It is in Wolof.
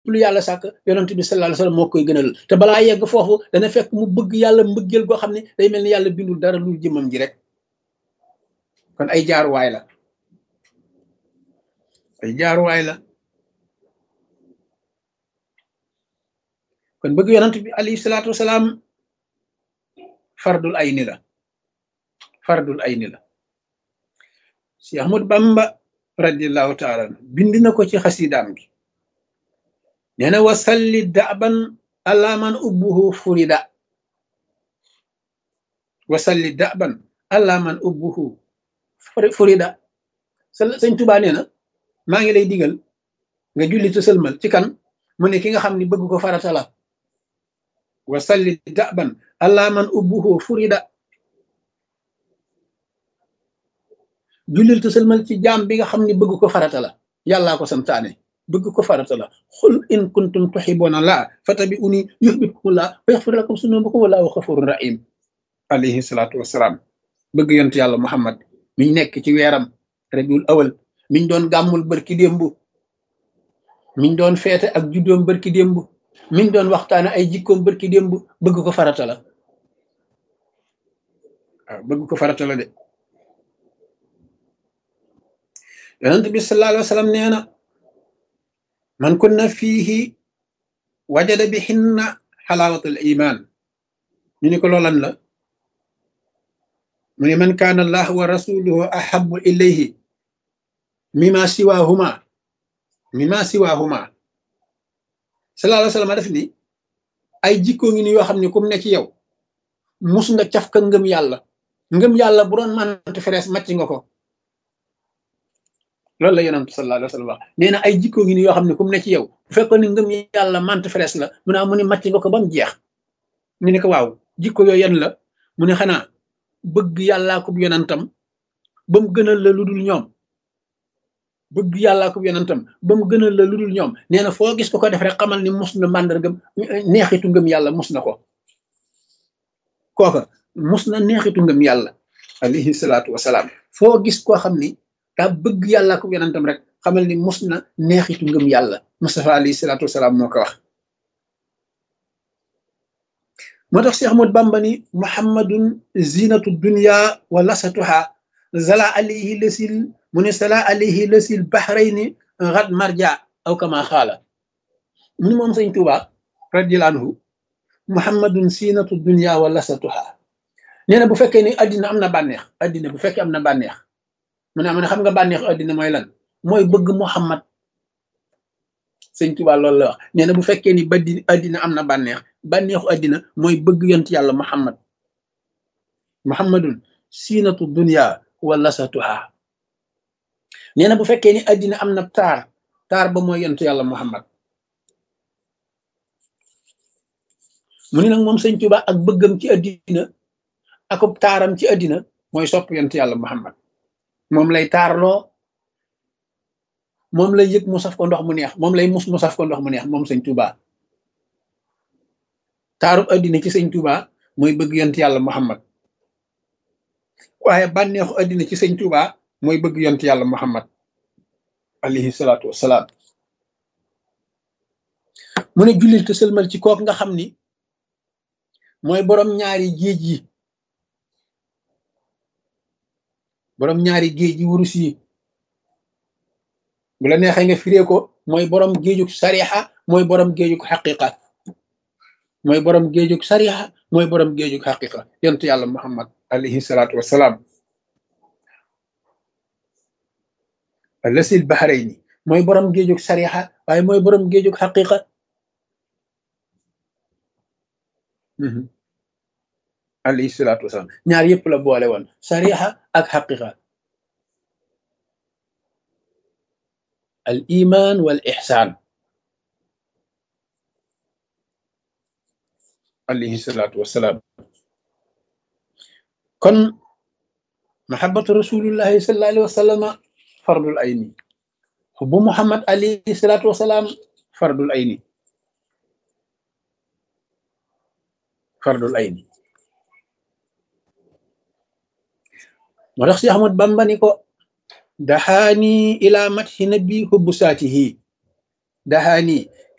lu yàlla sàkk yonent bi sallallahu alayhi wasallam moo koy gënal te balaa yegg foofu dana fekk mu bëgg yàlla mbëggeel goo xam ne day mel ni yàlla bindul dara lu jëmam ji rek kon ay jaaruwaay la ay jaaruwaay la kon bëgg yonent bi alayhi salaatu wasalaam fardul ayni la fardul ayni la si Ahmad Bamba radiallahu taala bind na ko ci xasidaam gi nee na wasalli daban ala man ubbuhu furida wasalli daban ala man ubbuhu furida sëñ Tuubaa nee na maa ngi lay digal nga julli te sëlmal ci kan mu ne ki nga xam ni bëgg ko farata la wasalli daban ala man ubbuhu furida jullil te sëlmal ci jaam bi nga xam ni bëgg ko farata la yàllaa ko santaane bëgg ko farata la xul in kuntum tuhibbuna laa fatabi'uni yuhbibkumu laa wa yaghfir lakum zunubakum wallahu ghafurur rahim alayhi salaatu wassalaam bëgg yont yàlla muhammad miñ nekk ci weeram rabiul awal miñ doon gàmmul bërki démb miñ doon feete ak juddoom bërki démb miñ doon waxtaane ay jikkoom bërki démb bëgg ko farata la waaw bëgg ko farata la de yonent bi sallallahu alayhi wa sallam nee na man kunna fiihi wajada bi xinna xalaawatul iman ñu ni ko loolan la mu ne man kaana allah wa rasuluhu ahabu ilayhi mima siwahuma mima siwahuma sallallahu alayhi wa sallam def ni ay jikkoo ngi ni yoo xam ne kum ne ci yow mus nga caf ka ngëm yàlla ngëm yàlla bu doon mante ferees màcc nga ko loolu la yonent sallallahu alayhi wa sallam wax nee na ay jikkoo ngi ni yoo xam ne kum ne ci yow bu fekkoon ni ngëm yàlla mante ferees la mu naa mu ne màcc nga ko ba mu jeex ñu ne ko waaw jikko yooyu yan la mu ne xanaa bëgg yàllaa ko yonentam ba mu gënal la lu dul ñoom bëgg yàllaa ko yonentam ba mu gënal la lu dul ñoom nee na foo gis ko ko def rek xamal ni mus na màndargam neexitu ngëm yàlla mus na ko kooka mus na neexitu ngëm yàlla alayhi salaatu wasalaam foo gis koo xam ni daa bëgg yàllaa ko yonentam rek xamal ni mus na neexitu ngëm yàlla Mustafa alayhi salaatu wasalaam moo ko wax moo tax Cheikh Ahmad Bamba ni muhammadun zinatu dunya wa lasatuha zala alayhi lasil mu ne sala alayhi lasil bahrayni gat marja aw kama xaala mu ni moom sëñ Tuuba radiyallahu anhu muhammadun zinatu dunya wa lasatuha nee na bu fekkee ni addina am na bànneex addina bu fekkee am na bànneex mu ne am na xam nga bànneexu addina mooy lan mooy bëgg muhammad sëñ Tuuba loolu la wax nee na bu fekkee ni baddi addina am na bànneex bànneexu addina mooy bëgg yont yàlla muhammad muhammadun siinatu dunya wa lasatuha nee na bu fekkee ni addina am na taar taar ba mooy yont yàlla muhammad mu ni nag moom sëñ Tuuba ak bëggam ci addina akub taaram ci addina mooy sopp yont yàlla muhammad moom lay taarloo moom lay yëg mu saf ko ndox mu neex moom lay mus mu saf ko ndox mu neex moom sëñ Tuuba taarub addina ci sëñ Tuuba mooy bëgg yont yàlla muhammad waaye bànneexu addina ci sëñ Tuuba mooy bëgg yont yàlla muhammad alayhi salaatu wassalaam mu ne jullil te sëlmal ci kook nga xam ni mooy borom ñaari géej yi borom ñaari géej yi wurus yi bu la neexee nga firee ko mooy borom géejug sarixa mooy borom géejug xaqiqa mooy borom géejug sarixa mooy borom géejug xaqiqa yontu yàlla muhammad alayhi salaatu wassalaam lasil bahrayni mooy borom géejug sarixa waaye mooy borom géejug xaqiqa alayhi salaatu wasalaam ñaar yëpp la boole woon sarixa ak xaqiqa al iman wal ixsaan alayhi salaatu wasalaam kon mahabatu rasulillahi sallallahu alayhi wa sallama fardul ayni xubbu muhammad alayhi salaatu wasalaam fardul ayni fardul ayni moo tax si Ahmad Bamba ni ko daxaani ila mathi nabi hubbu saatihi daxaani